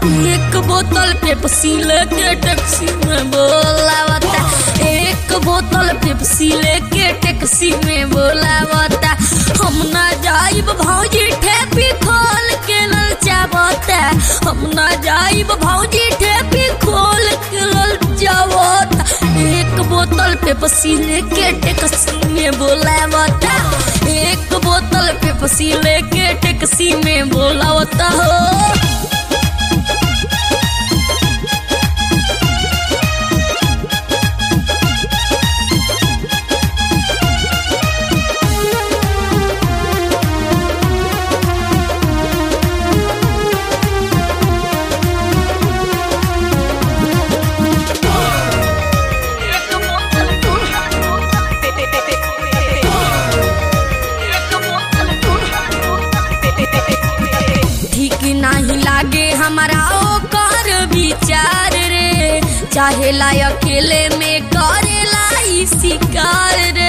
एक बोतल पेप्सी लेके टैक्सी में बोलावता एक बोतल पेप्सी लेके टैक्सी में बोलावता हम ना जाइब भौजी ठेपी खोल के ललचावता हम ना जाइब भौजी ठेपी खोल के ललचावता एक बोतल पेप्सी लेके टैक्सी में बोलावता एक बोतल पेप्सी लेके टैक्सी में बोलावता हो ठीक नहीं लागे हमारा ओकर विचार रे चाहे ला अकेले में करेला ई शिकार रे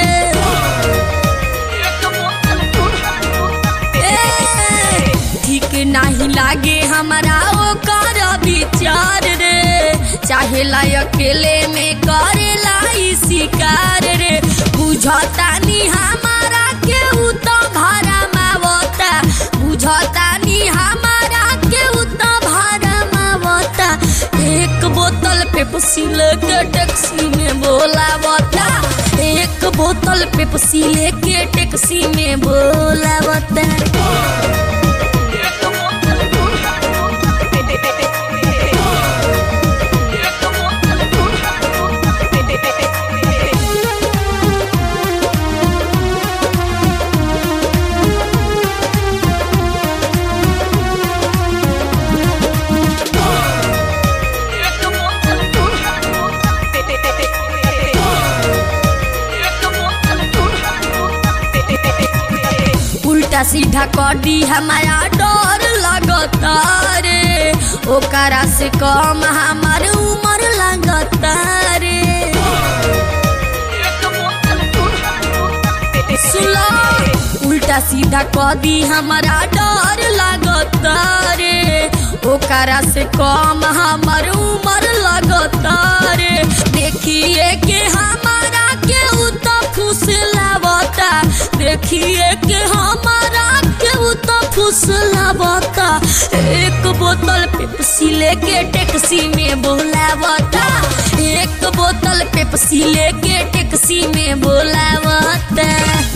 ए, ठीक नहीं लागे हमारा ओकर विचार रे चाहे ला अकेले में करेला ई शिकार रे बुझता नी हमारा के उ तो भाड़ा मावता बुझता नी हमारा के उ तो भाड़ा मावता एक बोतल पेप्सी लेके टैक्सी में बोलावता एक बोतल पेप्सी लेके टैक्सी में बोलावता उल्टा सीधा कडी हमारा डर लगता रे ओकरा से कम हमार उम्र लगता रे सुलो उल्टा सीधा कदी हमारा डर लगता रे ओकरा से कम हमार उम्र लगता रे देखिए के हमारा के उ तो फुसलावता देखिए के हमारा के उ तो फुसलावता एक बोतल पेप्सी लेके टैक्सी में बोलावता एक बोतल पेप्सी लेके टैक्सी में बोलावता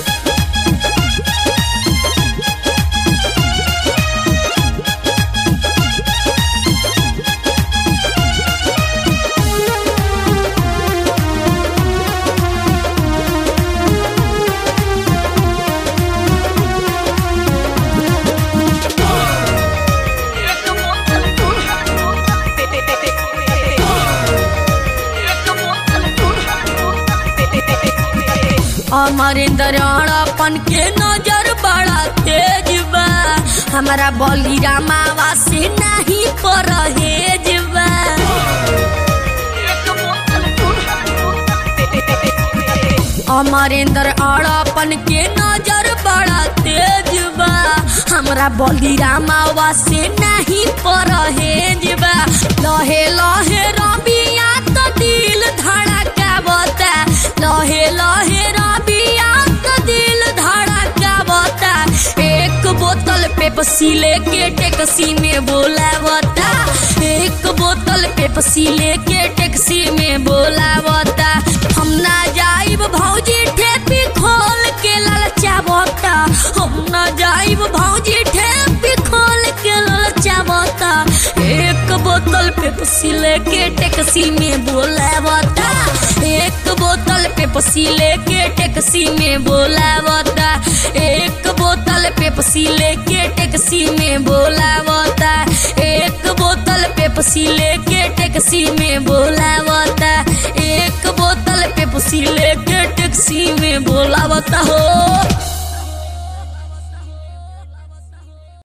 अमरेंद्र अपन के नजर बड़ा तेज बा हमारा बली रामावा से नहीं परहेज बा अमरेंद्र अपन के नजर बड़ा तेज बा हमरा बली रामावा से नहीं परहेज बा लहे लहे रबिया तो दिल धड़कावता लहे लहे रबिया तो दिल धड़कावता एक बोतल पेप्सी लेके टैक्सी में बोलावता एक बोतल पेप्सी लेके टैक्सी में बोलावता हम ना जाइब भौजी ठेपी खोल के ललचावता हम ना जाइब भौजी ठेपी खोल के ललचावता एक बोतल पेप्सी लेके टैक्सी में बोलावता एक बोतल पेप्सी लेके टैक्सी में बोलावता एक बोतल पेप्सी लेके टैक्सी में बोलावता एक बोतल पेप्सी लेके टैक्सी में बोलावता एक बोतल पेप्सी लेके टैक्सी में बोलावता हो